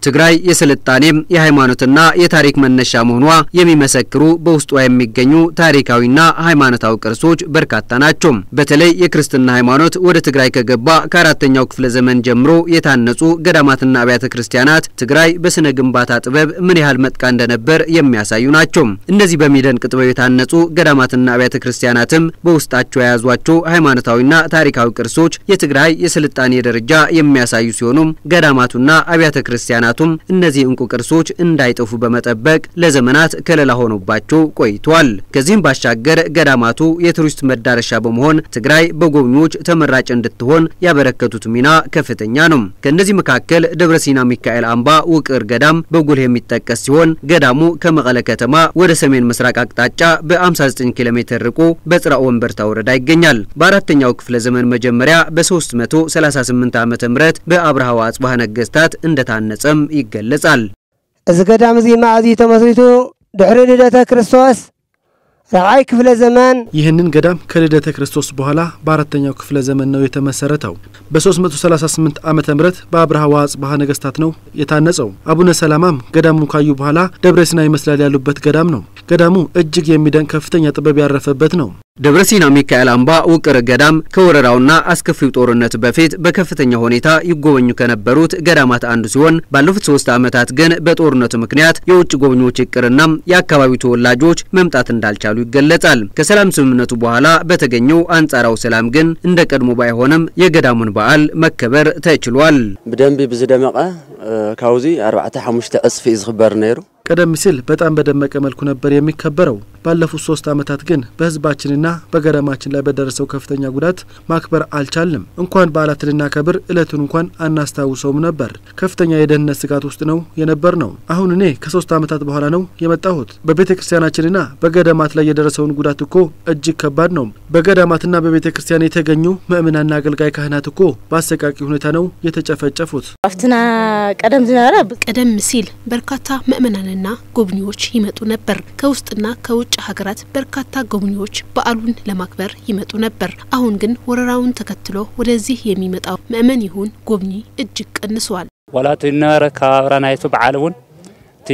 ትግራይ የስልጣኔም የሃይማኖትና የታሪክ መነሻ መሆኗ የሚመሰክሩ በውስጧ የሚገኙ ታሪካዊና ሃይማኖታዊ ቅርሶች በርካታ ናቸው። በተለይ የክርስትና ሃይማኖት ወደ ትግራይ ከገባ ከአራተኛው ክፍለ ዘመን ጀምሮ የታነጹ ገዳማትና አብያተ ክርስቲያናት ትግራይ በስነ ግንባታ ጥበብ ምን ያህል መጥቃ እንደነበር የሚያሳዩ ናቸው። እነዚህ በሚደንቅ ጥበብ የታነጹ ገዳማትና አብያተ ክርስቲያናትም በውስጣቸው የያዟቸው ሃይማኖታዊና ታሪካዊ ቅርሶች የትግራይ የስልጣኔ ደረጃ የሚያሳዩ ሲሆኑም ገዳማቱና አብያተ ክርስቲያናቱም እነዚህ እንቁ ቅርሶች እንዳይጠፉ በመጠበቅ ለዘመናት ከለላ ሆኖባቸው ቆይቷል። ከዚህም ባሻገር ገዳማቱ የቱሪስት መዳረሻ በመሆን ትግራይ በጎብኚዎች ተመራጭ እንድትሆን ያበረከቱት ሚና ከፍተኛ ነው። ከእነዚህ መካከል ደብረ ሲና ሚካኤል አምባ ውቅር ገዳም በጉልህ የሚጠቀስ ሲሆን ገዳሙ ከመቀለ ከተማ ወደ ሰሜን ምስራቅ አቅጣጫ በ59 ኪሎ ሜትር ርቆ በጽራ ወንበርታ ወረዳ ይገኛል። በአራተኛው ክፍለ ዘመን መጀመሪያ በ338 ዓ ም በአብርሃ ወአጽብሃ ነገስታት እንደታነጸም ይገለጻል። እዚ ገዳም እዚ ማእዚ ተመስሪቱ ድሕሪ ልደተ ክርስቶስ ራብዓይ ክፍለ ዘመን ይህንን ገዳም ከልደተ ክርስቶስ በኋላ በአራተኛው ክፍለ ዘመን ነው የተመሰረተው። በ338 ዓመተ ምህረት በአብርሃ ወአጽብሃ ነገስታት ነው የታነጸው። አቡነ ሰላማም ገዳሙን ካዩ በኋላ ደብረ ሲና ይመስላል ያሉበት ገዳም ነው። ገዳሙ እጅግ የሚደንቅ ከፍተኛ ጥበብ ያረፈበት ነው። ደብረ ሲና ሚካኤል አምባ ውቅር ገዳም ከወረራውና አስከፊው ጦርነት በፊት በከፍተኛ ሁኔታ ይጎበኙ ከነበሩት ገዳማት አንዱ ሲሆን ባለፉት ሶስት ዓመታት ግን በጦርነቱ ምክንያት የውጭ ጎብኚዎች ይቅርና የአካባቢው ተወላጆች መምጣት እንዳልቻሉ ይገለጻል። ከሰላም ስምምነቱ በኋላ በተገኘው አንጻራዊ ሰላም ግን እንደ ቀድሞ ባይሆንም የገዳሙን በዓል መከበር ተችሏል። ብደንቢ ብዝደመቐ ካብዚ ኣርባዕተ ሓሙሽተ ቅፅፊ እዩ ዝኽበር ነይሩ ቀደም ሲል በጣም በደመቀ መልኩ ነበር የሚከበረው። ባለፉት ሶስት ዓመታት ግን በሕዝባችንና በገዳማችን ላይ በደረሰው ከፍተኛ ጉዳት ማክበር አልቻልንም። እንኳን በዓላትን ልናከብር እለቱን እንኳን አናስታውሰውም ነበር። ከፍተኛ የደህንነት ስጋት ውስጥ ነው የነበር ነው። አሁን እኔ ከሶስት ዓመታት በኋላ ነው የመጣሁት። በቤተ ክርስቲያናችንና በገዳማት ላይ የደረሰውን ጉዳት እኮ እጅግ ከባድ ነው። በገዳማትና በቤተ ክርስቲያን የተገኙ ምእምናና አገልጋይ ካህናት እኮ በአሰቃቂ ሁኔታ ነው የተጨፈጨፉት። አፍትና ቀደም ዝነበረ ቀደም ሲል በርካታ ምእመናንና ጎብኚዎች ይመጡ ነበር። ከውስጥና ከውጭ ሀገራት በርካታ ጎብኚዎች በዓሉን ለማክበር ይመጡ ነበር። አሁን ግን ወረራውን ተከትሎ ወደዚህ የሚመጣው ምእመን ይሁን ጎብኚ እጅግ ቀንሷል። ዋላ እቲ ነበረ ከባብራ ናይቱ በዓል እውን እቲ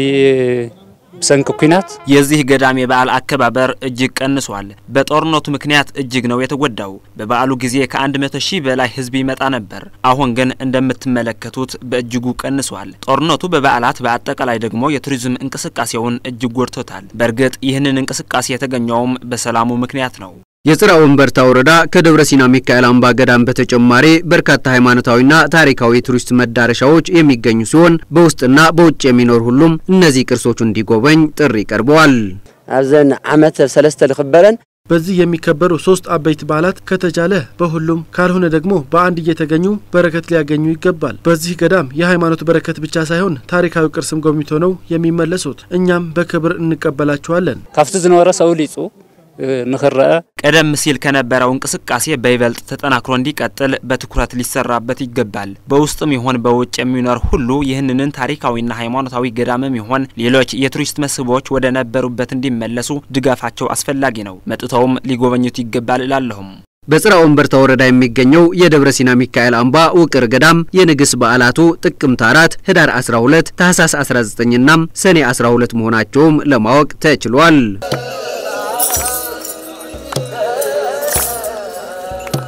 ብሰንኪ ኩናት የዚህ ገዳም የበዓል አከባበር እጅግ ቀንሷል። በጦርነቱ ምክንያት እጅግ ነው የተጎዳው። በበዓሉ ጊዜ ከአንድ መቶ ሺህ በላይ ሕዝብ ይመጣ ነበር። አሁን ግን እንደምትመለከቱት በእጅጉ ቀንሷል። ጦርነቱ በበዓላት በአጠቃላይ ደግሞ የቱሪዝም እንቅስቃሴውን እጅግ ጎድቶታል። በእርግጥ ይህንን እንቅስቃሴ የተገኘውም በሰላሙ ምክንያት ነው። የጽራ ወንበርታ ወረዳ ከደብረ ሲና ሚካኤል አምባ ገዳም በተጨማሪ በርካታ ሃይማኖታዊና ታሪካዊ የቱሪስት መዳረሻዎች የሚገኙ ሲሆን በውስጥና በውጭ የሚኖር ሁሉም እነዚህ ቅርሶች እንዲጎበኝ ጥሪ ቀርበዋል። ኣብዘን ዓመት ሰለስተ ዝኽበረን በዚህ የሚከበሩ ሶስት አበይት በዓላት ከተቻለ በሁሉም ካልሆነ ደግሞ በአንድ እየተገኙ በረከት ሊያገኙ ይገባል። በዚህ ገዳም የሃይማኖት በረከት ብቻ ሳይሆን ታሪካዊ ቅርስም ጎብኝቶ ነው የሚመለሱት። እኛም በክብር እንቀበላቸዋለን። ካብቲ ዝነበረ ሰው ሊፁ ንኽረአ ቀደም ሲል ከነበረው እንቅስቃሴ በይበልጥ ተጠናክሮ እንዲቀጥል በትኩረት ሊሰራበት ይገባል። በውስጥም ይሆን በውጭ የሚኖር ሁሉ ይህንን ታሪካዊና ሃይማኖታዊ ገዳምም ይሆን ሌሎች የቱሪስት መስህቦች ወደ ነበሩበት እንዲመለሱ ድጋፋቸው አስፈላጊ ነው። መጥተውም ሊጎበኙት ይገባል እላለሁም። በጽራ ወንበርታ ወረዳ የሚገኘው የደብረ ሲና ሚካኤል አምባ ውቅር ገዳም የንግስ በዓላቱ ጥቅምት አራት ህዳር 12 ታህሳስ 19ና ሰኔ 12 መሆናቸውም ለማወቅ ተችሏል።